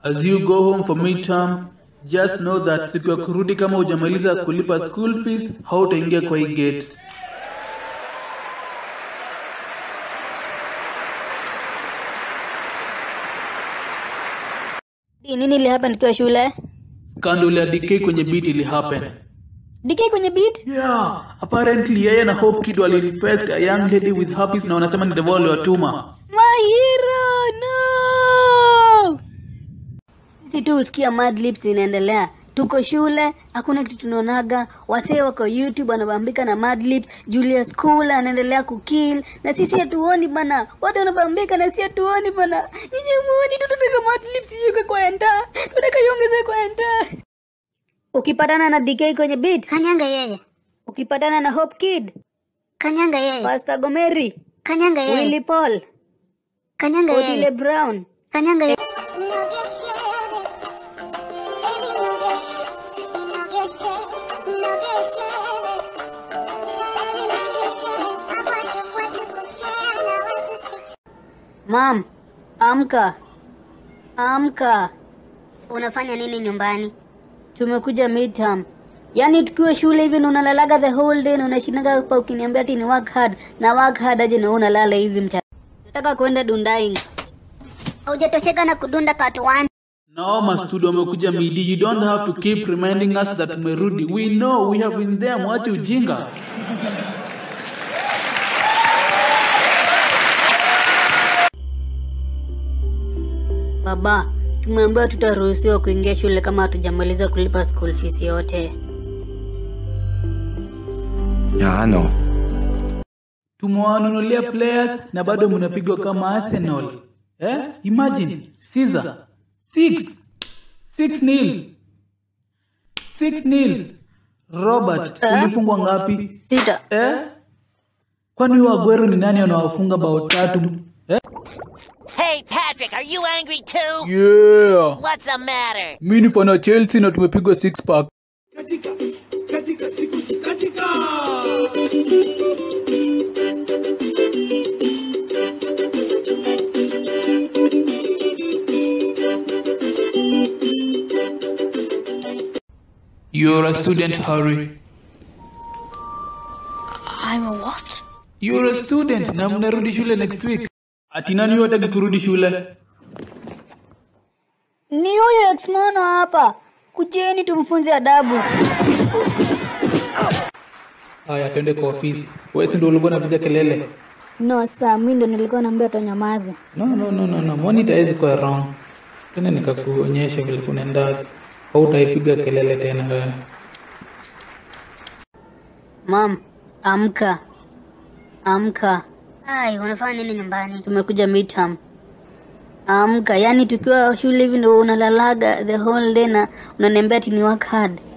As you go home for midterm, just know that siku ya kurudi kama hujamaliza kulipa school fees, hautaingia kwa hii gate. Di, nini ili hapa nikiwa shule? Scandal ya DK kwenye beat ili happen. DK kwenye beat? Yeah, apparently yeye na Hope Kid waliinfect a young lady with herpes na wanasema ni devil waliwatuma. My hero, no! Sisi tu husikia Mad Lips inaendelea. Tuko shule, hakuna kitu tunaonaga. Wasee wako YouTube wanabambika na Mad Lips. Julius School anaendelea kukill na sisi hatuoni bana. Watu wanabambika na sisi hatuoni bana. Nyinyi muoni tu tunataka Mad Lips yuke kwa enta. Tunataka iongeze kwa enta. Ukipatana na DK kwenye beat, Kanyanga yeye. ukipatana na Hope Kid, Kanyanga yeye. Pastor Gomeri, Kanyanga yeye. Willy Paul, Kanyanga Otile yeye. Brown, Kanyanga yeye. Mam, amka. Amka. Unafanya nini nyumbani? Tumekuja midterm. Yaani tukiwa shule hivi na unalalaga the whole day na unashindaga hapa ukiniambia ati ni work hard na work hard aje na wewe unalala hivi mchana. Nataka kwenda Dundaing. Haujatosheka na kudunda part 1. Now mastudio wamekuja midi, you don't have to keep reminding us that umerudi. We know we have been there, mwache ujinga. Baba, tumeambiwa tutaruhusiwa kuingia shule kama hatujamaliza kulipa school fees yote. Ya ano? Tumewanunulia players na bado mnapigwa kama Arsenal. Eh? Imagine, Caesar. 6 6 nil. 6 nil. Robert, ulifungwa ngapi? Sita. Eh? Kwani huyo Aguero ni nani anawafunga bao tatu? Eh? Hey, Patrick, are you angry too? Yeah. What's the matter? Mimi ni fan wa Chelsea na tumepigwa six pack. You're a student, Harry. I'm a what? You're a student na mnarudi shule next week. Ati nani huyo hataki kurudi shule? Ni huyo ex-mono hapa. Kujeni tumfunze adabu. Haya, twende kwa ofisi. Wewe si ndio ulikuwa unapiga kelele? No, saa mimi ndo nilikuwa naambia tonyamaze. No, no, no, no, no. Monitor haiwezi kuwa wrong. Tena nikakuonyesha vile kunaendaga. Hautaipiga kelele tena wewe. Mam, amka. Amka. Ai, unafanya nini nyumbani? Tumekuja midterm. Amka, yaani tukiwa shule hivi ndo unalalaga the whole day na unaniambia ati ni work hard.